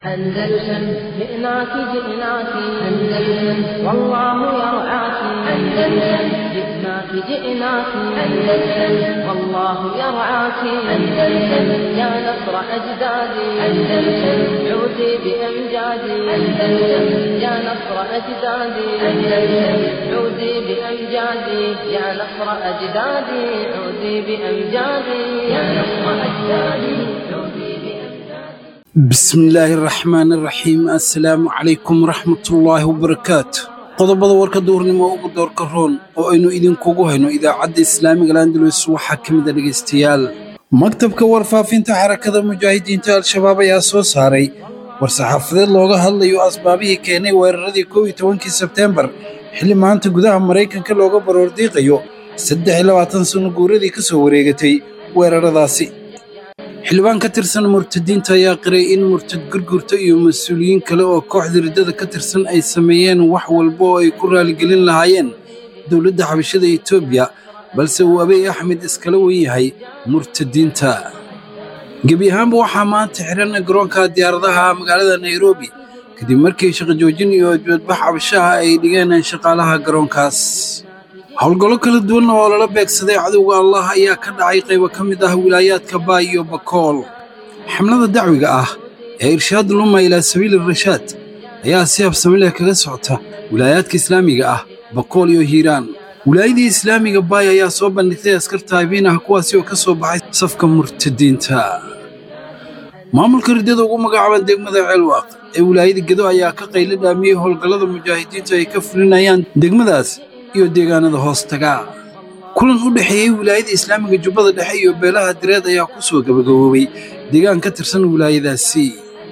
أندلسن جئناك جئناك أندلسن والله يرعاك أندلسن جئناك جئناك أندلسن والله يرعاك أندلسن يا نصر أجدادي أندلسن عودي بأمجادي أندلسن يا نصر أجدادي أندلسن عودي بأمجادي يا نصر أجدادي عودي بأمجادي يا نصر أجدادي عودي بأمجادي bismillaahi raxmaani raxiim assalaamu calaykum waraxmatullaahi wabarakaatu qodobada warka duurnimo ugu doorka roon oo aynu idinkugu hayno idaacadda islaamiga landalus waxaa ka mid a dhegaystayaal maktabka warfaafinta xarakada mujaahidiinta al-shabaab ayaa soo saaray war-saxaafadeed looga hadlayo asbaabihii keenay weeraradii kow iyo tobankii sebteembar xilli maanta gudaha maraykanka looga baroordiiqayo saddex iyo labaatan sanno guuradii ka soo wareegatay weeraradaasi xildhibaan ka tirsan murtadiinta ayaa qiray in murtad gurgurta iyo mas-uuliyiin kale oo kooxda riddada ka tirsan ay sameeyeen wax walba oo ay ku raaligelin lahaayeen dowladda xabashada etoobiya balse uu abiy axmed iskala wen yahay murtadiinta gebi ahaanba waxaa maanta xihan garoonka diyaaradaha magaalada nairobi kadib markii shaqo joojin iyo dibadbax cabashaha ay dhigeen shaqaalaha garoonkaas howlgallo kala duwan oo lala beegsaday cadowga allah ayaa ka dhacay qaybo ka mid ah wilaayaadka baay iyo bakool xamlada dacwiga ah ee irshaad luma ilaa sabiili rashaad ayaa si habsami leh kaga socota wilaayaadka islaamiga ah bakool iyo hiiraan wilaayadii islaamiga baay ayaa soo bandhigtay askarta habiin ah kuwaasi oo ka soo baxay safka murtadiinta maamulka riddada ugu magacaaban degmada ceelwaaq ee wilaayada gedo ayaa ka qaylo dhaamiyey howlgallada mujaahidiinta ay ka fulinayaan degmadaas iyo deegaanada hoos taga kulan u dhexeeyey wilaayada islaamiga jubbada dhexe iyo beelaha direed ayaa ku soo gabagaboobay deegaan ka tirsan wilaayadaasi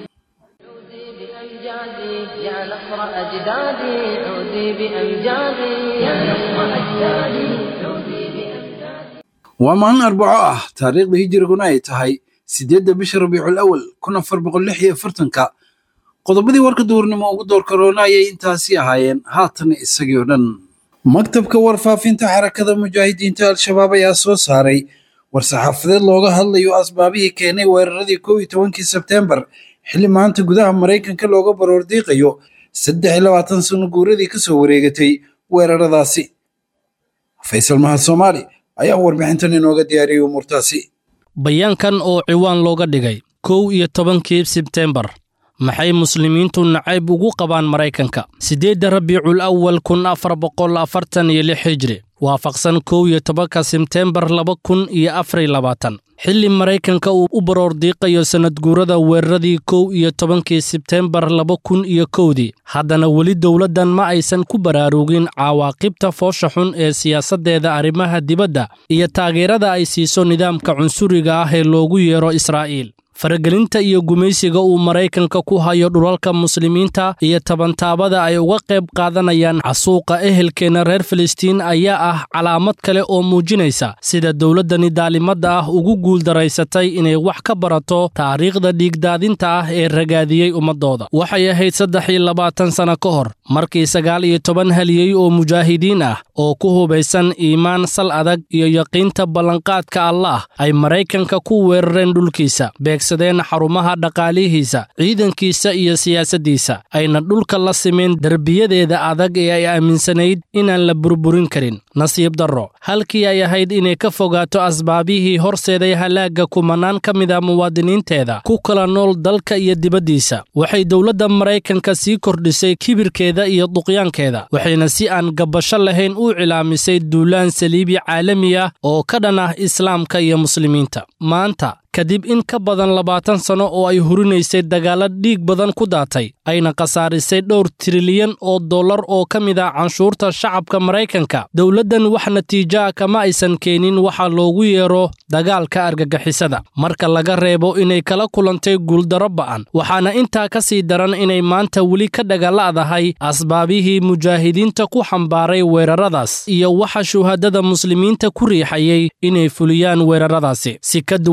بأمجادي يا نصر أجدادي عودي بأمجادي يا نصر أجدادي عودي بأمجادي waa maalin arbaco ah taariikhda hijiriguna ay tahay siddeedda bisha rabiicul awal kun afar boqol lix iyo afartanka qodobadii warka duurnimo ugu doorka roona ayay intaasi ahaayeen haatan isagii oo dhan maktabka warfaafinta xarakada mujaahidiinta al-shabaab ayaa soo saaray war-saxaafadeed looga hadlayo asbaabihii keenay weeraradii kow iyo tobankii sebteembar xilli maanta gudaha maraykanka looga baroordiiqayo saddex iyo labaatan sanno guuradii ka soo wareegatay weeraradaasi faysal mahad soomaali ayaa warbixintan inooga diyaariyey umuurtaasi bayaankan oo ciwaan looga dhigay kow iyo tobankii sebteembar maxay muslimiintu nacayb ugu qabaan maraykanka siddeedda rabiicul awal kun afar boqol afartan iyo lix hijri waafaqsan kow iyo tobanka sebteembar laba kun iyo afariy labaatan xilli maraykanka uu u baroordiiqayo sannadguurada weeraradii kow iyo tobankii sebteembar laba kun iyo kowdii haddana weli dowladdan ma aysan ku baraarugin cawaaqibta foosha xun ee siyaasaddeeda arrimaha dibadda iyo taageerada ay siiso nidaamka cunsuriga ah ee loogu yeero israa'iil faragelinta iyo gumaysiga uu maraykanka ku hayo dhulalka muslimiinta iyo tabantaabada ay uga qayb qaadanayaan casuuqa ehelkeenna reer filistiin ayaa ah calaamad kale oo muujinaysa sida dowladdani daalimadda ah ugu guuldaraysatay inay wax ka barato taariikhda dhiigdaadinta ah ee ragaadiyey ummaddooda waxay ahayd saddex iyo labaatan sanno ka hor markii sagaal iyo toban haliyey oo mujaahidiin ah oo ku hubaysan iimaan sal adag iyo yaqiinta ballanqaadka allaah ay maraykanka ku weerareen dhulkiisa sadeen xarumaha dhaqaalihiisa ciidankiisa iyo siyaasaddiisa ayna dhulka la simeen derbiyadeeda adag ee ay aaminsanayd inaan la burburin karin nasiib darro halkii ay ahayd inay ka fogaato asbaabihii horseeday halaagga kumanaan ka mida muwaadiniinteeda ku kala nool dalka iyo dibaddiisa waxay dowladda maraykanka sii kordhisay kibirkeeda iyo duqyaankeeda waxayna si aan gabbasho lahayn u cilaamisay duulaan saliibi caalami ah oo ka dhan ah islaamka iyo muslimiinta maanta kadib in ka badan labaatan sanno oo ay hurinaysay dagaalla dhiig badan ku daatay ayna khasaarisay dhowr trilyan oo dollar oo ka mid ah canshuurta shacabka maraykanka dowladdan wax natiijoa kama aysan keenin waxa loogu yeero dagaalka argagixisada marka laga reebo inay kala kulantay guuldarro ba'an waxaana intaa ka sii daran inay maanta weli ka dhagalla'dahay asbaabihii mujaahidiinta ku xambaaray weeraradaas iyo waxa shuhadada muslimiinta ku riixayay inay fuliyaan weeraradaasi si ka duwan hadal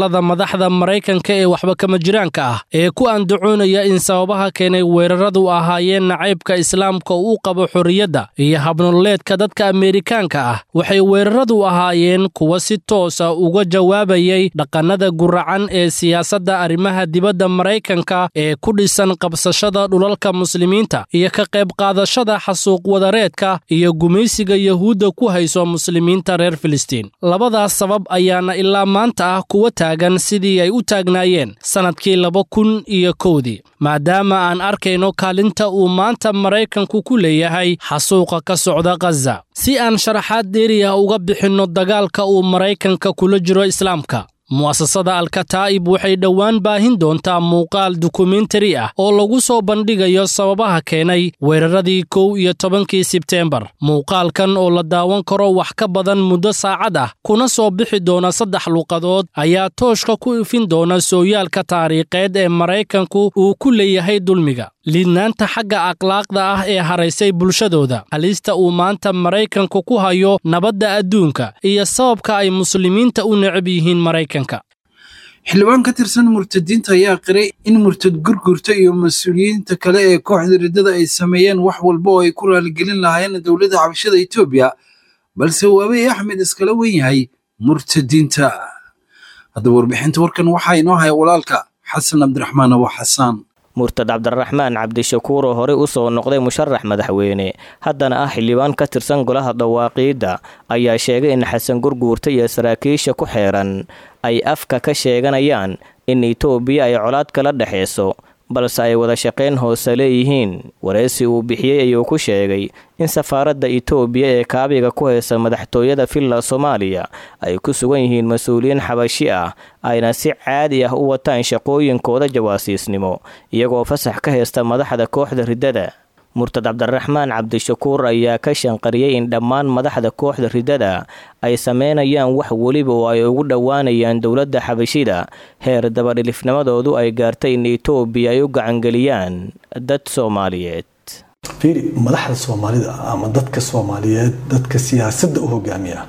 hadallada madaxda maraykanka ee waxba kama jiraanka ah ee ku andacoonaya in sababaha keenay weeraradu ahaayeen nacaybka islaamka uu qabo xorriyadda iyo habnololeedka dadka ameerikaanka ah waxay weeraradu ahaayeen kuwa si toosa uga jawaabayay dhaqannada guracan ee siyaasadda arrimaha dibadda maraykanka ee ku dhisan qabsashada dhulalka muslimiinta iyo ka qayb qaadashada xasuuq wadareedka iyo gumaysiga yahuudda ku hayso muslimiinta reer filistiin labadaas sabab ayaana ilaa maanta ah kuwa taagan sidii ay u taagnaayeen sannadkii laba kun iyo kowdii maadaama aan arkayno kaalinta uu maanta maraykanku ku leeyahay xasuuqa ka socda khaza si aan sharaxaad dheeri ah uga bixinno dagaalka uu maraykanka kula jiro islaamka mu'asasada alkataa'ib waxay dhowaan baahin doontaa muuqaal dokumentari ah oo lagu soo bandhigayo sababaha keenay weeraradii kow iyo tobankii sebteembar muuqaalkan oo la daawan karo wax ka badan muddo saacad ah kuna soo bixi doona saddex luuqadood ayaa tooshka ku ifin doona sooyaalka taariikheed ee maraykanku uu ku leeyahay dulmiga liidnaanta xagga akhlaaqda ah ee haraysay bulshadooda halista uu maanta maraykanku ku hayo nabadda adduunka iyo sababka ay muslimiinta u necab yihiin maraykanka xildhibaan ka tirsan murtadiinta ayaa qiray in murtad gurgurta iyo mas-uuliyiinta kale ee kooxda riddada ay sameeyeen wax walba oo ay ku raaligelin lahaayeen dowladda xabashada etoobiya balse uu abiy axmed iskala wen yahay murtadiinta haddaba warbixinta warkan waxaa inoo haya walaalka xasan cabdiraxmaan abu xasaan murtad cabdiraxmaan cabdishakuur oo horey u soo noqday musharax madaxweyne haddana ah xildhibaan ka tirsan golaha dhawaaqiidda ayaa sheegay in xasan gurguurta iyo saraakiisha ku xeeran ay afka ka sheeganayaan in itoobiya ay colaad kala dhexayso balse ay wada shaqayn hoose leeyihiin wareysi uu bixiyey ayuu ku sheegay in safaaradda itoobiya ee kaabiga ku haysa madaxtooyada villa soomaaliya ay ku sugan yihiin mas-uuliyiin xabashi ah ayna si caadi ah u wataan shaqooyinkooda jawaasiisnimo iyagoo fasax ka haysta madaxda kooxda riddada murtad cabdiraxmaan cabdishakuur ayaa ka shanqariyey in dhammaan madaxda kooxda riddada ay sameynayaan wax weliba oo ay ugu dhowaanayaan dowladda xabashida heer dabadhilifnimadoodu ay gaartay in itoobiya ay u gacangeliyaan dad soomaaliyeed fiiri madaxda soomaalida ama dadka soomaaliyeed dadka siyaasadda u hogaamiya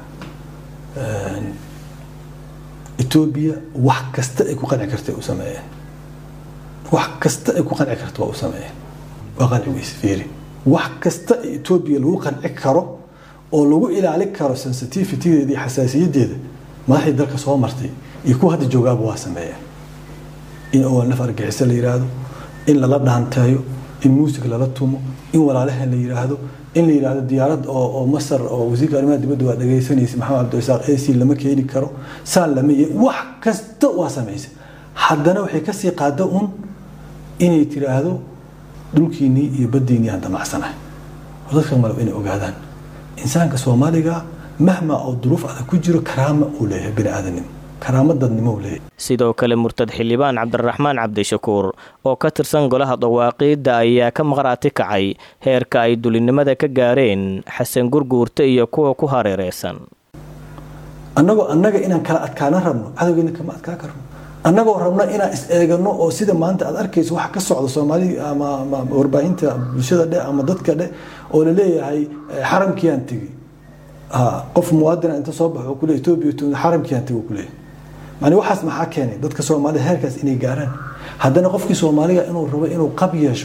etoobiya wax kasta ay ku qanci karta u sameeyeen wax kasta ay ku qanci karta waa u sameeyeen waa qanci weyse fiiri wax kasta etoobiya lagu qanci karo oo lagu ilaali karo sensitivitydeeda iyo xasaasiyadeeda madaxdii dalka soo martay iyo kuwa hadda joogaaba waa sameeyeen in olnaf argaxiso la yiraahdo in lala dhaanteeyo in muusig lala tumo in walaalahan la yiraahdo in la yiraahdo diyaarad oo masar oo wasiirka arrimaha dibadda waa dhagaysanaysa maxamed cabdirasaaq ac lama keeni karo saan lama wax kasta waa samaysa haddana waxay kasii qaada un inay tiraahdo dhulkiinnii iyo baddiinnii aan damacsanahay oo dadka malab inay ogaadaan insaanka soomaaliga mahma oo duruuf adag ku jiro karaama uu leeyahay bini aadanimo karaama dadnimo uu leeyahay sidoo kale murtad xildhibaan cabdiraxmaan cabdishakuur oo ka tirsan golaha dawaaqiidda ayaa ka maqraati kacay heerka ay dulinimada ka gaareen xasan gurguurta iyo kuwa ku hareereysan annagoo annaga inaan kala adkaana rabno cadowgeena kama adkaa karno annagoo rabno inaan is eegano oo sida maanta aad arkayso waxa ka socda soomaali ama warbaahinta bulshada dhe ama dadka dhe oo laleeyahay xaramkiiyaan tegi qof muwaadina inta soo baxo kule etoobiya xaramkiiyaan tegi kuleeyahay mani waxaas maxaa keenay dadka soomaalida heerkaas inay gaaraan haddana qofkii soomaaliga inuu rabo inuu qab yeesho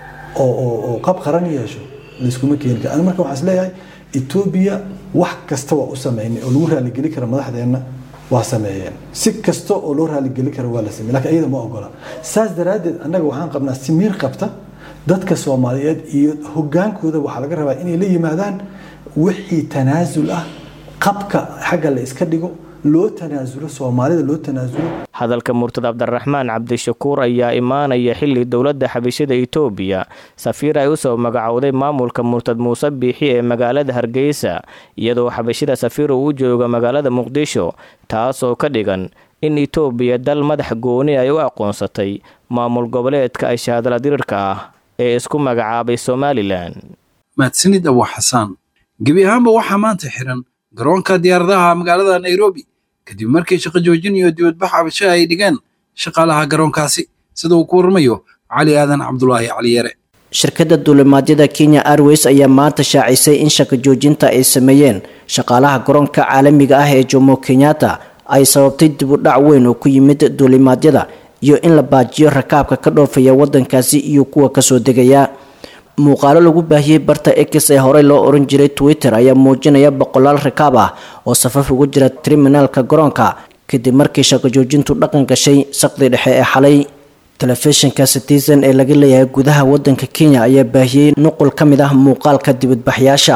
oo qab qaran yeesho layskuma keeni kara marka waxaan isleeyahay etoobiya wax kasta waa u sameynay oo lagu raaligeli kara madaxdeenna waa sameeyeen si kasta oo loo raaligeli kara waa la samey lakin iyada ma ogola saas daraaddeed annaga waxaan qabnaa simiir qabta dadka soomaaliyeed iyo hogaankooda waxaa laga rabaa inay la yimaadaan wixii tanaasul ah qabka xagga la iska dhigo loo tanaasulo soomaalida loo tanaasulo hadalka murtad cabdiraxmaan cabdishakuur ayaa imaanaya xilli dowladda xabashada itoobiya safiir ay usoo magacowday maamulka murtad muuse biixi ee magaalada hargeysa iyadoo xabashida safiir uu u jooga magaalada muqdisho taasoo ka dhigan in itoobiya dal madax gooni ay u aqoonsatay maamul goboleedka ay shahaadala dirirka ah ee isku magacaabay somalilan mahadsanid abu xasaan gebi ahaanba waxaa maanta xiran garoonka diyaaradaha magaalada nairobi kadib markii shaqo joojin iyo dibadbax cabasho ay dhigeen shaqaalaha garoonkaasi sida uu ku warramayo cali aadan cabdulaahi cali yare shirkadda duulimaadyada kenya airways ayaa maanta shaacisay in shaqo joojinta ay sameeyeen shaqaalaha garoonka caalamiga ah ee jomo kenyatta ay sababtay dib u dhac weyn oo ku yimid duulimaadyada iyo in la baajiyo rakaabka ka dhoofaya wadankaasi iyo kuwa kasoo degaya muuqaalo lagu baahiyey barta x ee horey loo oran jiray twitter ayaa muujinaya boqolaal rakaab ah oo safaf ugu jira triminaalka garoonka kadib markii shaqo joojintu dhaqan gashay saqdi dhexe ee xalay telefishinka citizen ee laga leeyahay gudaha wadanka kenya ayaa baahiyey nuqul ka mid ah muuqaalka dibadbaxyaasha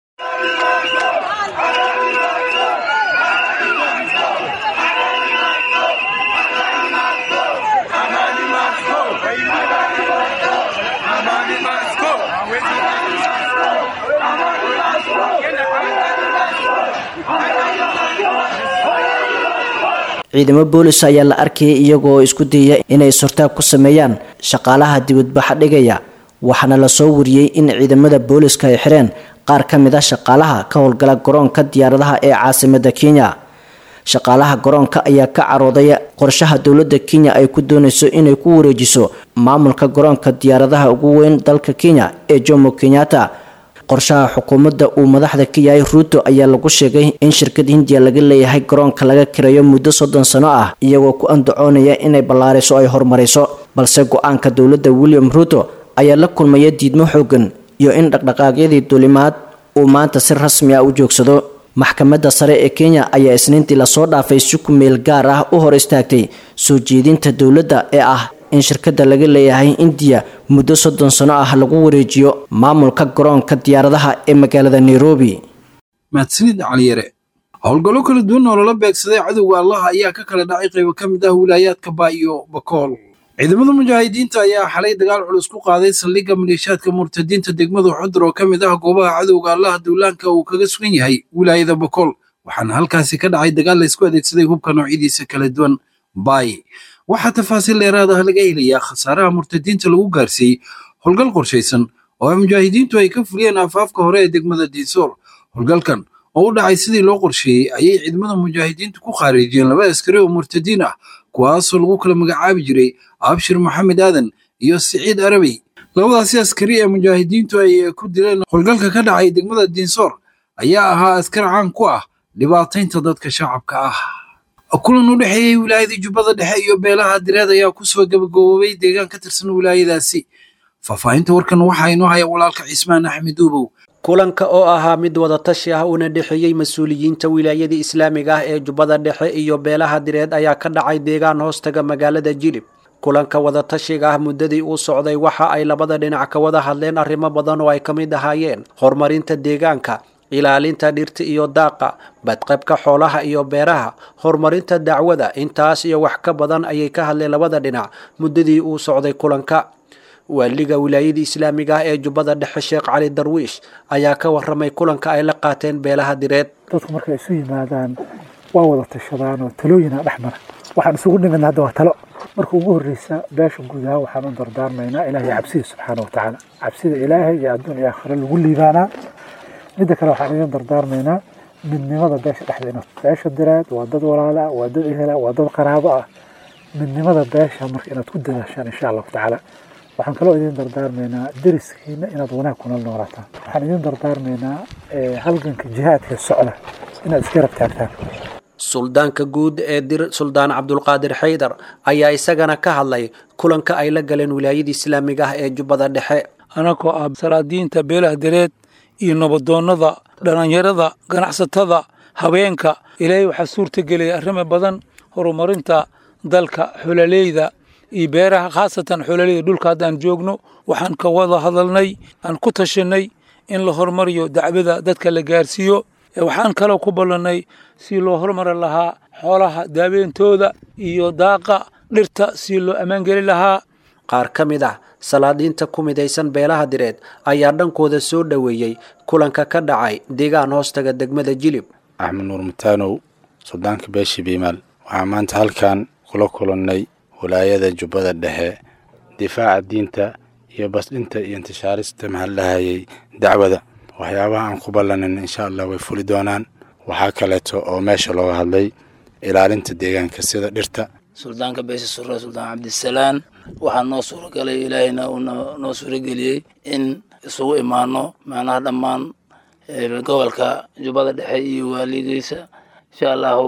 ciidamo boolis ayaa la arkayay iyagoo isku dayaya inay sortaab ku sameeyaan shaqaalaha dibadbaxa dhigaya waxaana lasoo wariyey in ciidamada booliska ay xireen qaar ka mid a shaqaalaha ka howlgala garoonka diyaaradaha ee caasimada kenya shaqaalaha garoonka ayaa ka carooday qorshaha dowladda kenya ay ku doonayso inay ku wareejiso maamulka garoonka diyaaradaha ugu weyn dalka kenya ee jomo kenyatta qorshaha xukuumadda uu madaxda ka yahay ruuto ayaa lagu sheegay in shirkad hindiya laga leeyahay garoonka laga kirayo muddo soddon sano ah iyagoo ku andacoonaya inay ballaariso ay horumarayso balse go-aanka dowladda william ruuto ayaa la kulmaya diidmo xoogan iyo in dhaqdhaqaaqyadii duulimaad uu maanta si rasmi ah u joogsado maxkamadda sare ee kenya ayaa isniintii lasoo dhaafay si ku meel gaar ah u hor istaagtay soo jeedinta dowladda ee ah in shirkadda laga leeyahay indiya muddo soddon sano ah lagu wareejiyo maamulka garoonka diyaaradaha ee magaalada nairobi mahadsanid caliyare howlgallo kala duwan oo lala beegsaday cadowga allaha ayaa ka kala dhacay qaybo ka mid ah wilaayaadka baa iyo bakool ciidamada mujaahidiinta ayaa xalay dagaal culus ku qaaday saldhigga maleeshaadka murtadiinta degmada xudur oo ka mid ah goobaha cadowga allaha duulaanka uu kaga sugan yahay wilaayada bakool waxaana halkaasi ka dhacay dagaal laysku adeegsaday hubka noocyadiisa kala duwan baay waxaa tafaasiil dheeraad ah laga helayaa khasaaraha murtadiinta lagu gaarsiiyey howlgal qorshaysan oo mujaahidiintu ay ka fuliyeen afaafka hore ee degmada diisool howlgalkan oo u dhacay sidii loo qorsheeyey ayay ciidamada mujaahidiintu ku khaarijiyeen laba askari oo murtadiin ah kuwaasoo lagu kala magacaabi jiray abshir maxamed aadan iyo siciid arabey labadaasi askari ee mujaahidiintu ay ku dileen howlgalka ka dhacay degmada diinsoor ayaa ahaa askar caan ku ah dhibaataynta dadka shacabka ah kulan u dhexeeyey wilaayada jubbada dhexe iyo beelaha direed ayaa kusoo gabagaboobay deegaan ka tirsan wilaayadaasi faahfaahinta warkan waxaa inoo haya walaalka cismaan axmed uubow kulanka oo ahaa mid wadatashi ah una dhexeeyey mas-uuliyiinta wilaayada islaamiga ah ee jubbada dhexe iyo beelaha direed ayaa ka dhacay deegaan hoostaga magaalada jilib kulanka wadatashiga ah muddadii uu socday waxa ay labada dhinac ka wada hadleen arrimo badan oo ay ka mid ahaayeen horumarinta deegaanka ilaalinta dhirta iyo daaqa badqabka xoolaha iyo beeraha horumarinta dacwada intaas iyo wax ka badan ayay ka hadleen labada dhinac muddadii uu socday kulanka waaliga wilaayada islaamiga ah ee jubbada dhexe sheekh cali darwiish ayaa ka waramay kulanka ay la qaateen beelaha direed dadku markay isu yimaadaan waa wada tashadaan oo talooyina dhex mara waxaan isugu dhimidna hadda waa talo marka ugu horreysa beesha guud ahaan waxaan u dardaarmaynaa ilaahay cabsida subxaana watacaala cabsida ilaahay iyo adduun iyo aakhiro lagu liibaanaa midda kale waxaan idin dardaarmaynaa midnimada beesha dhexdeena beesha direed waa dad walaala ah waa dad ehela waa dad qaraabo ah midnimada beesha marka inaad ku dadaashaan insha allahu tacaala waxaan kaloo idin dardaarmaynaa deriskiina inaad wanaag kuna noolaataan waxaan idin dardaarmaynaa halganka jihaadka socda inaad iska rab taagtaan suldaanka guud ee dir suldaan cabdulqaadir xaydar ayaa isagana ka hadlay kulanka ay la galeen wilaayada islaamiga ah ee jubbada dhexe anagoo ah salaadiinta beelaha dareed iyo nabadoonnada dhallinyarada ganacsatada habeenka ilaahay waxaa suurta gelaya arrimo badan horumarinta dalka xololeyda iyo beeraha khaasatan xololeyda dhulka haddaan joogno waxaan ka wada hadalnay aan ku tashanay in la horumariyo dacwada dadka la gaarsiiyo waxaan kaloo ku ballannay si loo horumari lahaa xoolaha daaweentooda iyo daaqa dhirta si loo ammaangeli lahaa qaar ka mid ah salaadiinta ku midaysan beelaha direed ayaa dhankooda soo dhoweeyey kulanka ka dhacay deegaan hoostaga degmada jilib axmed nuur mutaanow suldaanka beeshi biimaal waxaan maanta halkan kula kulannay walaayada jubbada dhexe difaaca diinta iyo basdhinta iyo intishaarista mahallahayay dacwada waxyaabaha aan ku ballanin insha allah way fuli doonaan waxaa kaleeto oo meesha looga hadlay ilaalinta deegaanka sida dhirta suldaanka beesha sure suldaan cabdisalaan waxaa noo suuragalay ilaahayna uu noo suurageliyey in isugu imaano macnaha dhammaan gobolka jubbada dhexe iyo waalidiisa insha allahu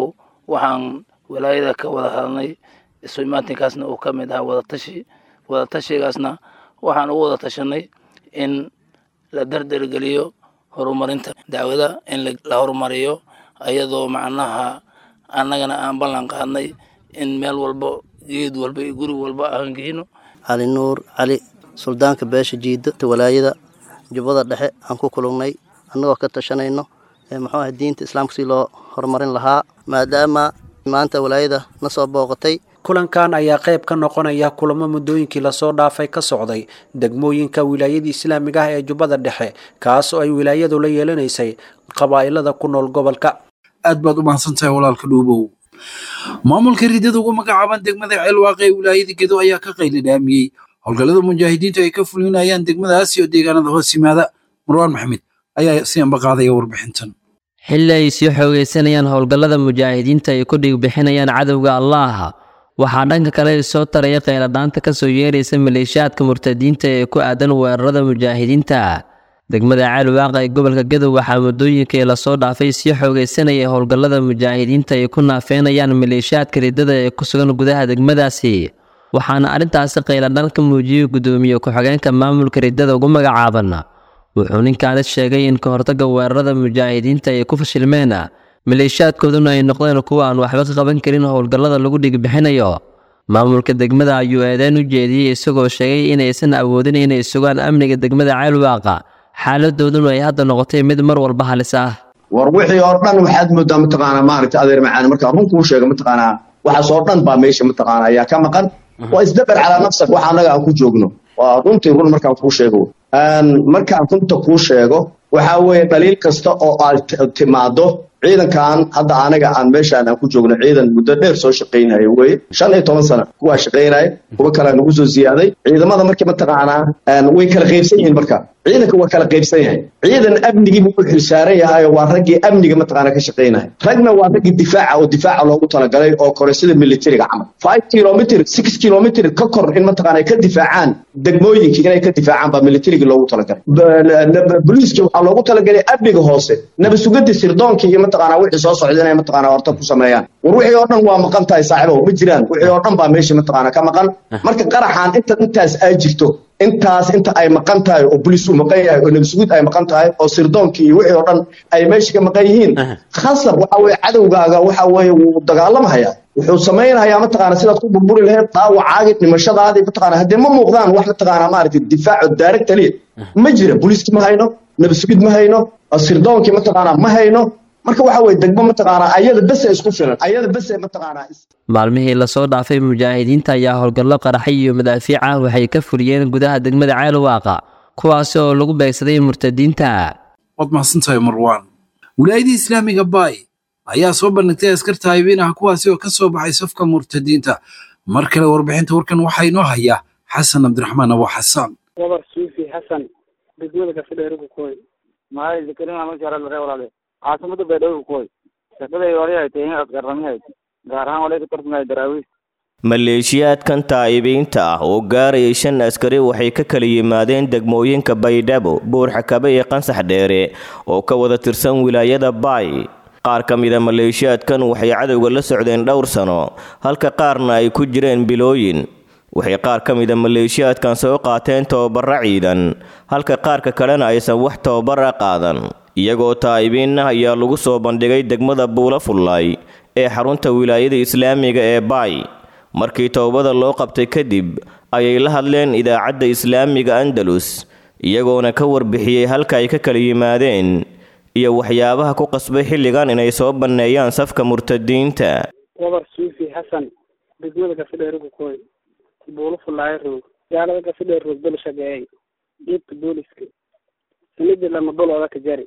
waxaan walaayada ka wada hadalnay isu imaatinkaasna uu ka mid ahaa wadatashi wadatashigaasna waxaan ugu wada tashanay in la dardargeliyo horumarinta dacwada in la horumariyo iyadoo macnaha annagana aan ballan qaadnay in meel walba geed walba iyo guri walba aan geyno cali nuur cali suldaanka beesha jiida walaayada jubbada dhexe aan ku kulannay annagoo ka tashanayno muxuu ahay diinta islaamka si loo horumarin lahaa maadaama maanta walaayada na soo booqatay kulankan ayaa qayb ka noqonaya kulamo muddooyinkii lasoo dhaafay ka socday degmooyinka wilaayada islaamiga ah ee jubbada dhexe kaas oo ay wilaayadu la yeelanaysay qabaa'ilada ku nool gobolka aad baad u mahadsantahay walaalka dhuubow maamulka riddada ugu magacaaban degmada ceelwaaqe ee wilaayada gedo ayaa ka qaylidhaamiyey howlgallada mujaahidiintu ay ka fulinayaan degmadaas iyo deegaanada hoos yimaada marwaan maxamed ayaa si ambaqaadaya warbixintan xilli ay sii xoogaysanayaan howlgallada mujaahidiinta ay ku dhigbixinayaan cadowga allaah waxaa dhanka kale soo taraya kheyladhaanta ka soo yeeraysa maleeshiyaadka murtadiinta ee ku aadan weerarada mujaahidiinta degmada caalwaaqa ee gobolka gadow waxaa muddooyinkii lasoo dhaafay sii xoogaysanayay howlgallada mujaahidiinta ay ku naafeynayaan maleeshiyaadka riddada ee ku sugan gudaha degmadaasi waxaana arrintaasi kheyladhaan ka muujiyey guddoomiye ku-xigeenka maamulka riddada ugu magacaaban wuxuu ninkaani sheegay in ka hortagga weerarada mujaahidiinta ay ku fashilmeen maleeshiyaadkooduna ay noqdeen kuwa aan waxba ka qaban karin howlgallada lagu dhigbixinayo maamulka degmada ayuu eedeyn u jeediyey isagoo sheegay inaysan awoodin inay sugaan amniga degmada ceelwaaqa xaaladooduna ay hadda noqotay mid mar walba halis ah war wixii oo dhan waxaad moodaa mataqaanaa maaragta adeer macaan markaa run kuu sheega mataqaanaa waxaas oo dhan baa meesha mataqaanaa ayaa ka maqan waa isdabar calaa nafsak waxa annaga aan ku joogno waa runtii run markaan kuu sheego markaan runta kuu sheego waxaa weeye dhaliil kasta oo aad timaado ciidankan hadda anaga aan meeshaan aan ku joogno ciidan muddo dheer soo shaqaynaya weye shan iyo toban sana kuwaa shaqaynaya kuwa kalea nagu soo ziyaaday ciidamada markii mataqaanaa way kala qaybsan yihiin marka ciidanka waa kala qaybsan yahay ciidan amnigii buu u xilsaaran yahay waa raggii amniga mataqaanaa ka shaqaynaya ragna waa raggii difaaca oo difaaca loogu talagalay oo kore sida militariga camal five kilomitr six kilomitr ka kor in mataqaanaa ka difaacaan degmooyinka inay ka difaacaan baa militarigii loogu talagalay boliiska waxaa loogu talagalay amniga hoose nabasugadii sirdoonka iyo mataqaanaa wixii soo socda inay mataqaanaa horta ku sameeyaan war wixii oo dhan waa maqan tahay saaxiibow ma jiraan wixii oo dhan baa meesha mataqaanaa ka maqan marka qaraxaan inta intaas ay jirto intaas inta ay maqan tahay oo boliis uu maqan yahay oo nabasugud ay maqan tahay oo sirdoonkii iyo wixii oo dhan ay meesha ka maqan yihiin khasab waxa weeye cadowgaaga waxa weeye wuu dagaalamahayaa wuxuu samaynayaa mataqaana sidaad ku burburi lahayd dhaawacaagii dhimashadaadii mataqaana haddee ma muuqdaan wax mataqaana maaragtay difaaco daarag taliya ma jira boliiski ma hayno nabasugid ma hayno sirdoonkii mataqaana ma hayno marka waxa weye degmo mataqaanaa ayada bese isku filan ayada bese mataqaanaa maalmihii lasoo dhaafay mujaahidiinta ayaa howlgallo qaraxay iyo madaafiic ah waxay ka fuliyeen gudaha degmada ceelwaaqa kuwaasi oo lagu beegsaday murtadiinta waad mahadsantahay marwaan wilaayadii islaamiga baay ayaa soo bandhigtay askarta haybiinaha kuwaasi oo ka soo baxay safka murtadiinta mar kale warbixinta warkan waxaa inoo haya xasan cabdiraxmaan abo xasaan wabar suufi xasan degmada kafidheerigu koy maay zakarin masharalare walaale caasimada baydhabo koy shaqaday wali ay tahay askarrami hayd gaar ahaan walay ka tartamaya daraawiis maleeshiyaadkan taa'ibiinta ah oo gaarayay shan askari waxay ka kala yimaadeen degmooyinka baydhabo buurxakabe iyo qansax dheere oo ka wada tirsan wilaayada baay qaar ka mida maleeshiyaadkan waxay cadowga la socdeen dhowr sano halka qaarna ay ku jireen bilooyin waxay qaar ka mida maleeshiyaadkan soo qaateen tababara ciidan halka qaarka kalena aysan wax tababara qaadan iyagoo taa'ibiinna ayaa lagu soo bandhigay degmada buula fullaay ee xarunta wilaayada islaamiga ee baay markii towbada loo qabtay kadib ayay la hadleen idaacadda islaamiga andalus iyagoona ka warbixiyey halka ay ka kala yimaadeen iyo waxyaabaha ku qasbay xilligan inay soo banneeyaan safka murtadiinta wabar suufi xasan degmada gafidheerigu koy buulo fullaayo roog gaalada gafidheer roog bel shageeyay dhiibka booliska sanidii lama dolooda ka jari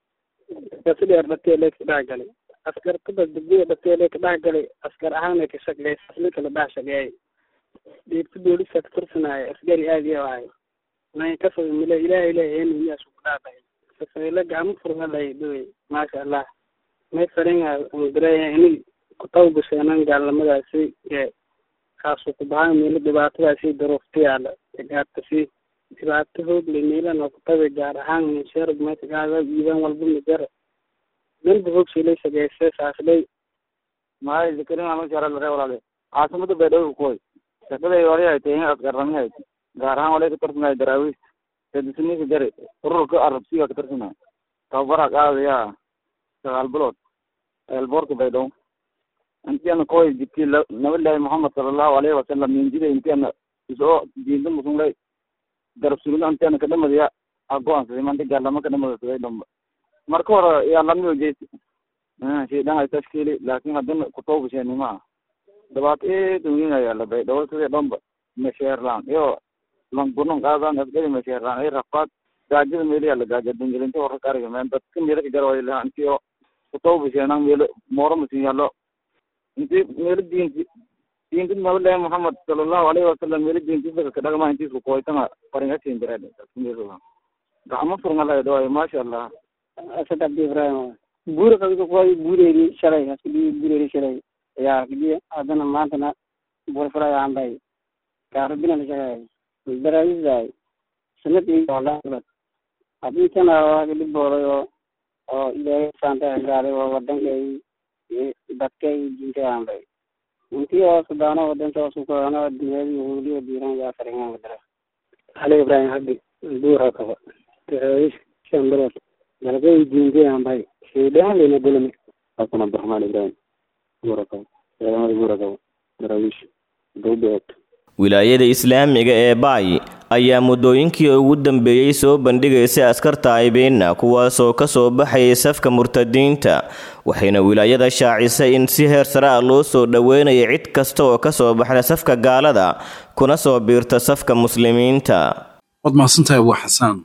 gafidheer dhateelee ka dhex galay askartada degmada dhateelee ka dhex galay askar ahaana ka shaqeeyay aslinka la dhex shageeyay dhiibka booliska ka tirsanaayo asgari aad iyo ahay nayn ka foga mile ilaahay ilaahay heen miyaas ku dhaafay safayla gacmo furma lay dhowey maasha allah may faringa angareeya inay ku tawgasheenan gaalnimadaasi ee kaasuu ku bahan meelo dhibaatadaasi daruufta yaala gaartasi dhibaato hoog le meelana ku tabe gaar ahaan minsheerg meesha gaaga iibaan walba majara danba hoog shilay sageysay saaslay maay zakarin ama shara lare walaale caasimada baydhabo kukoy shaqaday wali ay tahay asgarramihayd gaar ahaan walay ka tarsanay daraawiis sadisniika jari ururka arabsiga ka tarsanay tababara qaadaya sagaal bilood eelboorka baydhabo intiana koy jibti nabilahi muhamed salallahu alayhi wasalam minjida intiana isoo diinta musunlay garab surina intiana kadhamadiya agoansaday manta gaalama kadhamadasaday dhamba marka hore yaa lamio jeesi shaydan ay tashkiili laakin haddana kutobashenimaa dhibaato eed weyn ayaa la baydhabo sidii dhamba mesheerlaan iyo langunon qaadan asgari mesheerlaan ay rafaad gaajada meeliyaa la gaaja dingelinta warka kariga meen dadka meelo ka garwaylaha inti oo kutobasheenan meelo mooro masin yaallo inti meelo diinti diinti nabilahi muhamed salallahu alayhi wasalam meelo diintisaka kadhagma intiisku koytanga faringasin jireed dadka meelo gacmo furngalay dhawaay maasha allah asad abdi ibrahim buuri qabiga kuway buureeri shalay haskudi buureeri shalay ayaa kidi haddana maantana buurfalay aanbay kaarabina la shaqeey daraawisay sanad iyo walaad haddii tan waa dhibooday oo oo ilaahay saanta gaaday oo wadankay dadkay diintay aanbay intii oo sudaano wadanta oo sukaano dunyadii huuliyo diiran yaa faringaan wadara ali ibrahim habdi buura kaba daraawish shan bilood dalgay diintay aanbay shaydan lena bulami hasan abdiraxmaan ibrahim buura kaba ciidamada buura kaba daraawish dowbeed wilaayada islaamiga ee baay ayaa muddooyinkii ugu dambeeyey soo bandhigaysay askarta aybeena kuwaasoo ka soo baxayay safka murtadiinta waxayna wilaayada shaacisay in si heer sare ah loo soo dhoweynaya cid kasta oo ka soo baxda safka gaalada kuna soo biirta safka muslimiinta waad mahadsantahay abu xasaan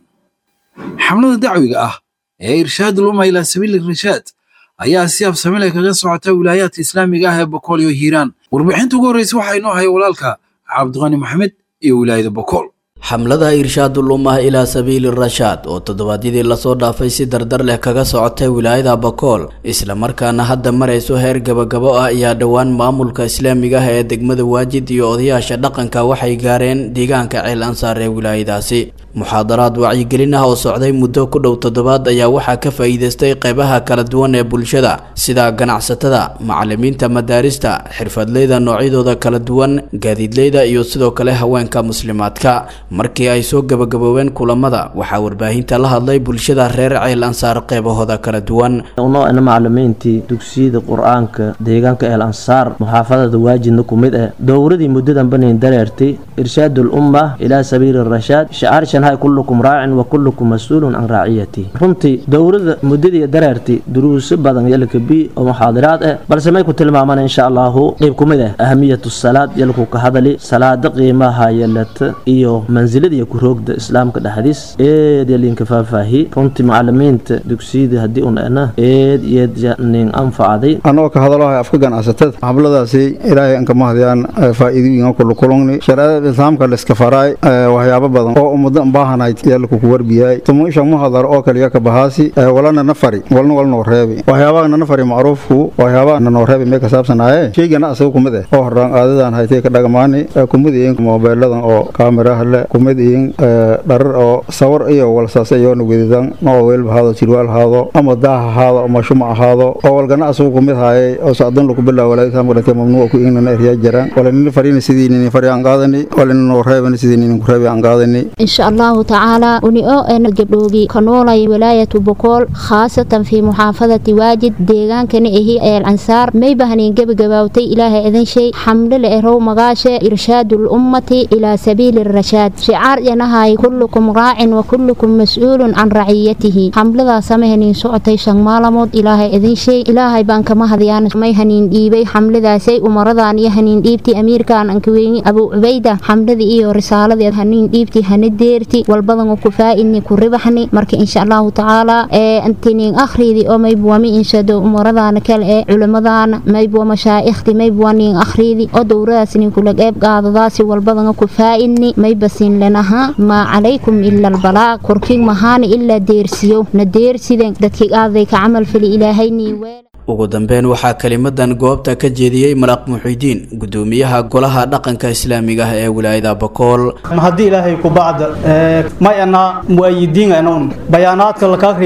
xamlada dacwiga ah ee irshaadul umma ilaa sabiili rashaad ayaa si absamile kaga socota wilaayaadka islaamiga ah ee bokool iyo hiiraan warbixinta ugu horreysa waxaa inoo haya walaalka cabdiqani maxamed iyo wilaayada bokool xamlada irshaadul ummah ilaa sabiili rashaad oo toddobaadyadii lasoo dhaafay si dardar leh kaga socotay wilaayada bakool islamarkaana hadda marayso heer gabagabo ah ayaa dhowaan maamulka islaamiga ah ee degmada waajid iyo odayaasha dhaqanka waxay gaareen deegaanka ceel ansaar ee wilaayadaasi muxaadaraad wacyigelin ah oo socday muddo ku dhow toddobaad ayaa waxaa ka faa'iidaystay qeybaha kala duwan ee bulshada sida ganacsatada macalimiinta madaarista xirfadleyda noocyadooda kala duwan gaadiidleyda iyo sidoo kale haweenka muslimaadka markii ay soo gabagaboobeen kulamada waxaa warbaahinta la hadlay bulshada reer ceel ansaar qeybahooda kala duwan unoona macalimiintii dugsiyada qur-aanka deegaanka eel ansaar muxaafadada waajidna ku mid ah dowradii muddadan banin dareertay irshaadul umma ilaa sabiili rashaad shacaar shanhay kullukum raacin wa kullukum mas-uulun can raaciyati runtii dowrada muddadii dareertay duruuso badan yalkabi oo muxaadiraad ah balse may ku tilmaamaan insha allahu qeyb ku mid ah ahamiyatu salaad yalku ka hadali salaada qiimaha yalata iyo mansiladiiyo ku-roogda islaamka dhexdiis eed yalinka faahfaahi runtii macalimiinta dugsiyada haddii un ana eed yeed nin anfacday anagoo ka hadalahay afka ganacsatada xabladaasi ilaahay anka mahdiyaan faa'iidooyinka kulukulungni shareecada islaamka layska faraay waxyaabo badan oo ummadan baahanayd yaalku ku warbiyay tumuisha muhadar oo kaliya ka bahaasi walana nafari walna walnoo reebi waxyaabaha nafari macruufku waxyaabaha nanoo reebi mee ka saabsanaaye shaygana asaga kumid eh oo horaan aadadan haytay ka dhagamaani kumid iin moobeeladan oo kaamiraha le kumid iin dharar oo sawar iyo walsaas iyoona wedidan noo weelba haado jirwaal haado ama daah ahaado ama shumac ahaado oo walgana asagu kumid haayay oo sacdan lagu bilaa walaaislaamka dhintay mamnuuca ku iignana eryaa jiraan walanina farina sidii nini fari aan qaadani walina noo reebani sidii ninin ku reebi aan qaadani insha allahu tacaala uni oo eena gabdhoogi ka noolay wilaayatu bokool khaasatan fii muxaafadati waajid deegaankana ahi eel ansaar may bahnin gebagabaawtay ilaahay idin shay xamle le erow magaashe irshaadu lummati ilaa sabiili rashaad shicaar yanahay kullukum raacin wa kullukum mas-uulun can raciyatihi xamladaa samahaniin socotay shan maalamood ilaahay idin shay ilaahay baan kama hadiyaan may haniin dhiibay xamladaasay umaradan iyo haniin dhiibti amiirkan ankaweyni abu cubayda xamladii iyo risaaladii haniin dhiibti hana deerti walbadan ku faa'idni ku ribaxni marka insha allahu tacaala ee antinin akhridi oo maybuwa mi inshado umaradana kale ee culimadana maybuwa mashaa'ikhti maybuwa nin akhridi oo dowradaas nin kula qeyb qaadadaasi walbadan ku faa'idni maybasin lenaha maa calaykum ila albalaaq korkin mahaana ilaa deersiyo na deersiden dadkii aaday ka camal fali ilaahayni weel ugu dambeyn waxaa kelimadan goobta ka jeediyey malaaq muxidiin gudoomiyaha golaha dhaqanka islaamiga ah ee wilaayada bakool haddii ilaahay ku bacda mayana mu'ayidiin anuun bayaanaadka lakakri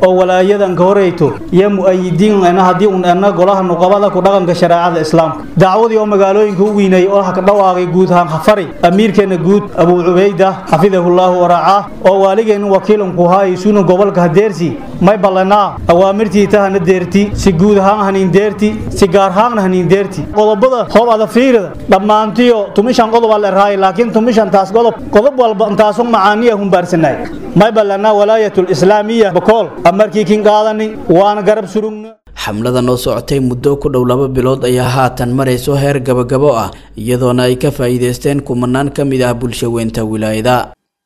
oo walaayadan ka horeyto iyo mu'ayidiin ena haddii un ena golaha nuqabada ku dhaqanka shareecada islaamka dacwadii oo magaalooyinka u weynay oo ka dhawaaqay guud ahaan khafari amiirkeena guud abuu cubayda xafidahullaahu waracaa oo waaligeenna wakiilanku haayisuuna gobolka hadeersi may ballanaa awaamirtii tahana deerti si guud ahaan haniin deerti si gaar ahaanna haniin deerti qodobada hoob ada fiirida dhammaantiyo tumishan qodob aa la rahay laakiin tumishan taas qodob qodob walba intaasun macaaniya humbaarsanay may ballanaa walaayatul islaamiya bakool amarkii kin qaadani waana garab surugna xamlada noo socotay muddo ku dhow laba bilood ayaa haatan marayso heer gabagabo ah iyadoona ay ka faa'iidaysteen kumanaan ka mid ah bulsho weynta wilaayada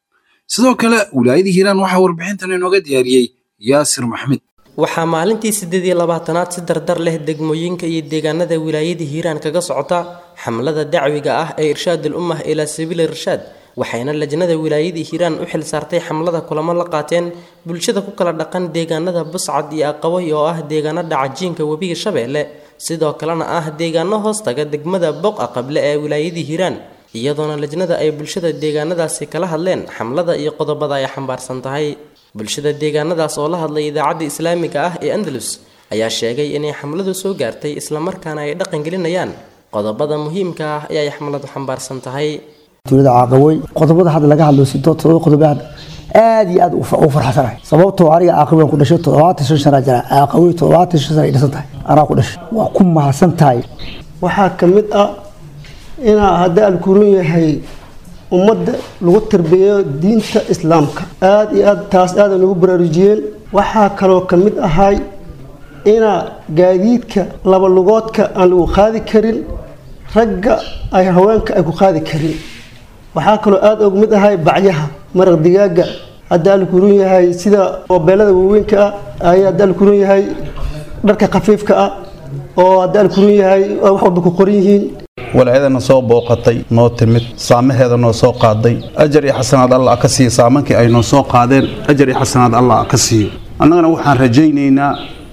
sidoo kale wilaayada hiiraan waxaa warbixintan inooga diyaariyey yaasir maxmed waxaa maalintii siddeed iyo labaatanaad si dardar leh degmooyinka iyo deegaanada wilaayada hiiraan kaga socota xamlada dacwiga ah ee irshaadul ummah ilaa sabiili irshaad waxayna lajnada wilaayadii hiiraan u xil saartay xamlada kulamo la qaateen bulshada ku kala dhaqan deegaanada buscad iyo aqaboy oo ah deegaano dhacajiinka webiga shabeelle sidoo kalena ah deegaano hoostaga degmada boqa qable ee wilaayadii hiiraan iyadoona lajnada ay bulshada deegaanadaasi kala hadleen xamlada iyo qodobada ay xambaarsan tahay bulshada deegaanadaas oo la hadlay idaacadda islaamiga ah ee andalus ayaa sheegay inay xamladu soo gaartay islamarkaana ay dhaqangelinayaan qodobada muhiimka ah ee ay xamladu xambaarsan tahay dowladda caaqaboy qodobada hadda laga hadlo sidood todoba qodob aad aad iyo aad u farxsanahay sababtoo aniga caaqaboy aan ku dhashay toddobaatan shan sana jira caaqaboy toddobaatan shan sana ay dhisan tahay anaa ku dhashay waa ku mahadsan tahay waxaa ka mid ah inaa hadda alkuran yahay ummadda lagu tarbiyeeyo diinta islaamka aad iyo aad taas aada nagu baraarujiyeen waxaa kaloo ka mid ahay inaa gaadiidka laba lugoodka aan lagu qaadi karin ragga ay haweenka ay ku qaadi karin waxaa kaloo aada og mid ahay bacyaha maraq digaaga hadda alkurun yahay sida oobeelada waaweynka ah ay hadda alkurun yahay dharka khafiifka ah oo hadda alkurun yahay wax walba ku qoran yihiin walaayadana soo booqatay noo timid saamaheeda noo soo qaaday ajar iyo xasanaad allah ka siiyo saamankii ay noo soo qaadeen ajar iyo xasanaad allah ka siiyo annagana waxaan rajaynaynaa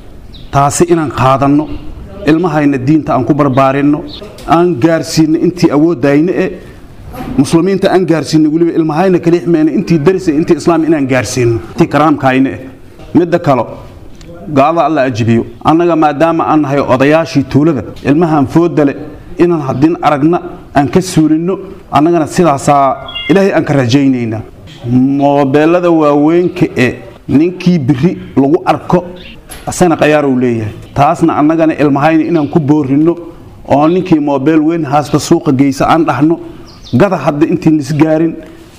taasi inaan qaadanno ilmahayna diinta aan ku barbaarinno aan gaarsiinno intii awoodayna e muslimiinta aan gaarsiinno weliba ilmahayna kalixmeyna intii darisa intii islaam inaan gaarsiinno intii karaamkayna eh midda kalo gaalada alla ajibiyo annaga maadaama aan nahay odayaashii tuulada ilmahaan foodale inaan haddin aragna aan ka suulinno annagana sidaasaa ilaahay aan ka rajaynaynaa moobeelada waaweynka e ninkii biri lagu arko asana khayaarow leeyahay taasna annagana ilmahayna inaan ku boorinno oo ninkii moobeel weyn haasta suuqa geysa aan dhahno gada hadda intiin isgaarin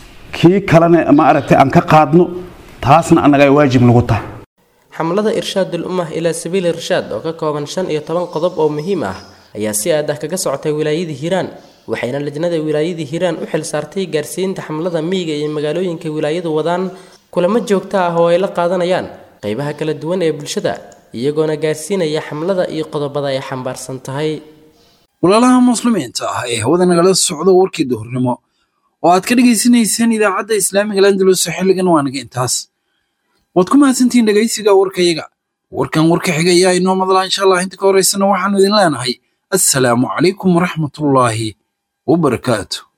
kii kalena ma aragtay aan ka qaadno taasna annaga ay waajib nagu tahay xamlada irshaadul ummah ilaa sabiili irshaad oo ka kooban shan iyo toban qodob oo muhiim ah ayaa si aad ah kaga socotay wilaayadii hiiraan waxayna lajnada wilaayadii hiiraan u xil saartay gaarsiinta xamlada miyiga iyo magaalooyinka wilaayadu wadaan kulamo joogto ah oo ay la qaadanayaan qaybaha kala duwan ee bulshada iyagoona gaarsiinaya xamlada iyo qodobada ay xambaarsan tahay walaalaha muslimiinta ah ee hawada nagala socdo warkii duhurnimo oo aad ka dhegaysanayseen idaacadda islaamiga landalus xilligan waanaga intaas waad ku mahadsantihiin dhegaysiga warkayaga warkan warka xiga ayaa inoo madlaa insha allah inta ka horeysana waxaanu idin leenahay assalaamu calaykum waraxmatullaahi wabarakaatu